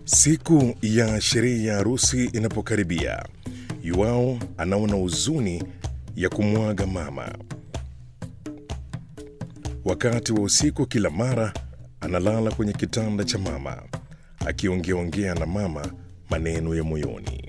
Siku ya sherehe ya harusi inapokaribia, Yuao anaona huzuni ya kumwaga mama. Wakati wa usiku, kila mara analala kwenye kitanda cha mama akiongeaongea na mama maneno ya moyoni.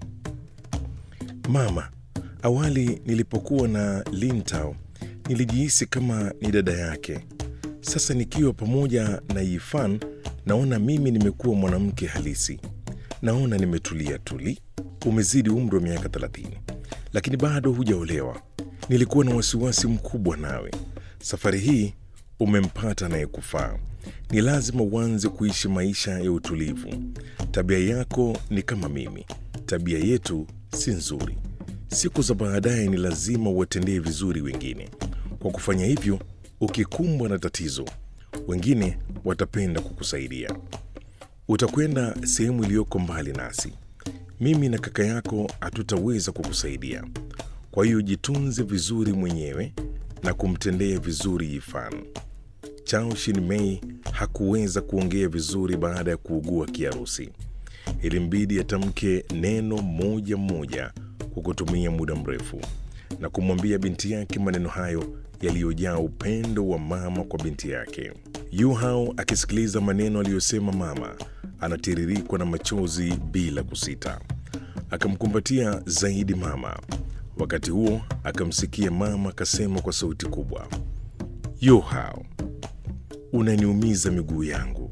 Mama, awali nilipokuwa na Lintao nilijihisi kama ni dada yake. Sasa nikiwa pamoja na Yifan naona mimi nimekuwa mwanamke halisi. Naona nimetulia tuli. Umezidi umri wa miaka 30 lakini bado hujaolewa. Nilikuwa na wasiwasi mkubwa nawe. Safari hii umempata anayekufaa. Ni lazima uanze kuishi maisha ya utulivu. Tabia yako ni kama mimi, tabia yetu si nzuri. Siku za baadaye ni lazima uwatendee vizuri wengine. Kwa kufanya hivyo, ukikumbwa na tatizo, wengine watapenda kukusaidia. Utakwenda sehemu iliyoko mbali nasi. Mimi na kaka yako hatutaweza kukusaidia. Kwa hiyo jitunze vizuri mwenyewe na kumtendea vizuri Yifan. Chao Shin-mei hakuweza kuongea vizuri baada ya kuugua kiharusi. Ilimbidi atamke neno moja moja kwa kutumia muda mrefu na kumwambia binti yake maneno hayo yaliyojaa upendo wa mama kwa binti yake. Yu Hao akisikiliza maneno aliyosema mama, anatiririkwa na machozi bila kusita. Akamkumbatia zaidi mama. Wakati huo akamsikia mama akasema kwa sauti kubwa, Yu Hao, unaniumiza miguu yangu.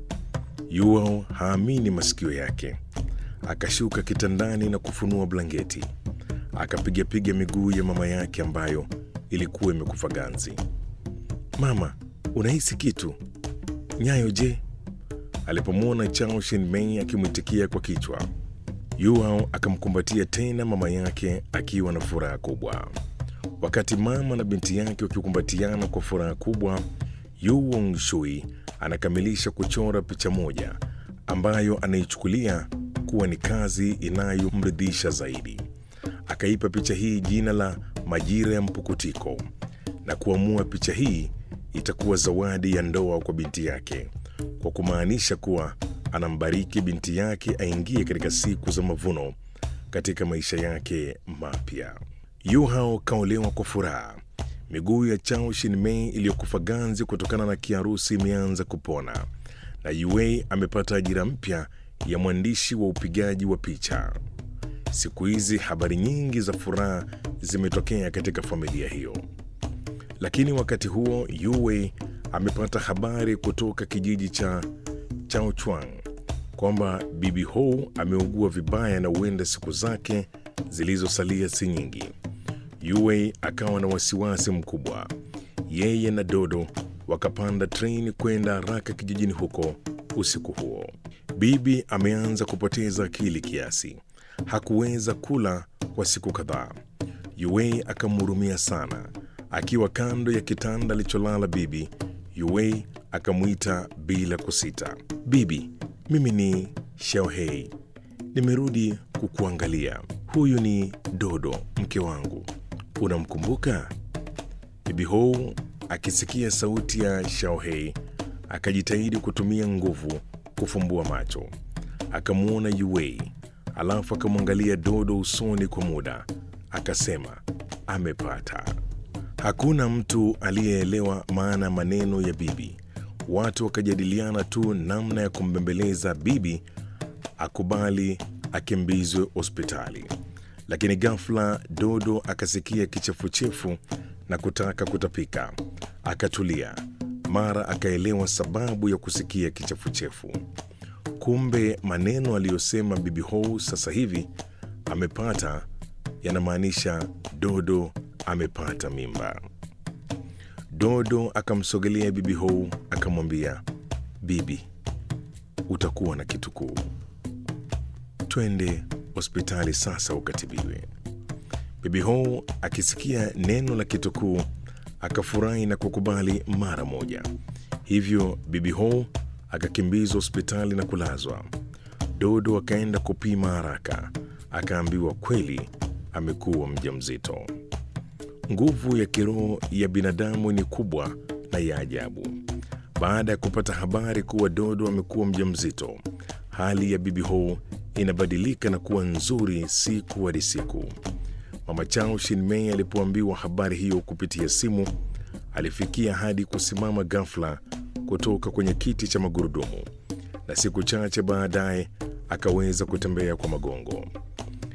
Yu Hao haamini masikio yake. Akashuka kitandani na kufunua blanketi, akapigapiga miguu ya mama yake ambayo ilikuwa imekufa ganzi. Mama, unahisi kitu? Nyayo je? Alipomwona Chao Shin-mei akimwitikia kwa kichwa, Yuao akamkumbatia tena mama yake akiwa na furaha kubwa. Wakati mama na binti yake wakikumbatiana kwa furaha kubwa, Yu Wong-shui anakamilisha kuchora picha moja ambayo anaichukulia kuwa ni kazi inayomridhisha zaidi. Akaipa picha hii jina la Majira ya Mpukutiko na kuamua picha hii itakuwa zawadi ya ndoa kwa binti yake, kwa kumaanisha kuwa anambariki binti yake aingie katika siku za mavuno katika maisha yake mapya. Yu Hao kaolewa kwa furaha. Miguu ya Chao Shin-mei iliyokufa ganzi kutokana na kiharusi imeanza kupona, na Yue amepata ajira mpya ya mwandishi wa upigaji wa picha. Siku hizi habari nyingi za furaha zimetokea katika familia hiyo, lakini wakati huo Yue amepata habari kutoka kijiji cha Chaochuang kwamba bibi Hou ameugua vibaya na huenda siku zake zilizosalia si nyingi. Yue akawa na wasiwasi mkubwa. Yeye na Dodo wakapanda treni kwenda haraka kijijini huko usiku huo. Bibi ameanza kupoteza akili kiasi, hakuweza kula kwa siku kadhaa. Yue akamhurumia sana. Akiwa kando ya kitanda alicholala bibi, Yue akamwita bila kusita, bibi, mimi ni Xiaohei, nimerudi kukuangalia. Huyu ni Dodo, mke wangu, unamkumbuka? Bibi Hou akisikia sauti ya Xiaohei akajitahidi kutumia nguvu kufumbua macho, akamwona Yue, alafu akamwangalia Dodo usoni kwa muda, akasema amepata. Hakuna mtu aliyeelewa maana ya maneno ya bibi. Watu wakajadiliana tu namna ya kumbembeleza bibi akubali akimbizwe hospitali, lakini ghafla Dodo akasikia kichefuchefu na kutaka kutapika. Akatulia, mara akaelewa sababu ya kusikia kichefuchefu. Kumbe maneno aliyosema bibi Hou sasa hivi amepata yanamaanisha Dodo amepata mimba. Dodo akamsogelea bibi Hou akamwambia, bibi, utakuwa na kitukuu, twende hospitali sasa ukatibiwe. Bibi Hou akisikia neno la kitukuu akafurahi na kukubali mara moja. Hivyo bibi Hou akakimbizwa hospitali na kulazwa. Dodo akaenda kupima haraka, akaambiwa kweli amekuwa mjamzito. Nguvu ya kiroho ya binadamu ni kubwa na ya ajabu. Baada ya kupata habari kuwa Dodo amekuwa mjamzito, hali ya bibi Ho inabadilika na kuwa nzuri siku hadi siku. Mama Chao Shinmei alipoambiwa habari hiyo kupitia simu, alifikia hadi kusimama ghafla kutoka kwenye kiti cha magurudumu, na siku chache baadaye akaweza kutembea kwa magongo.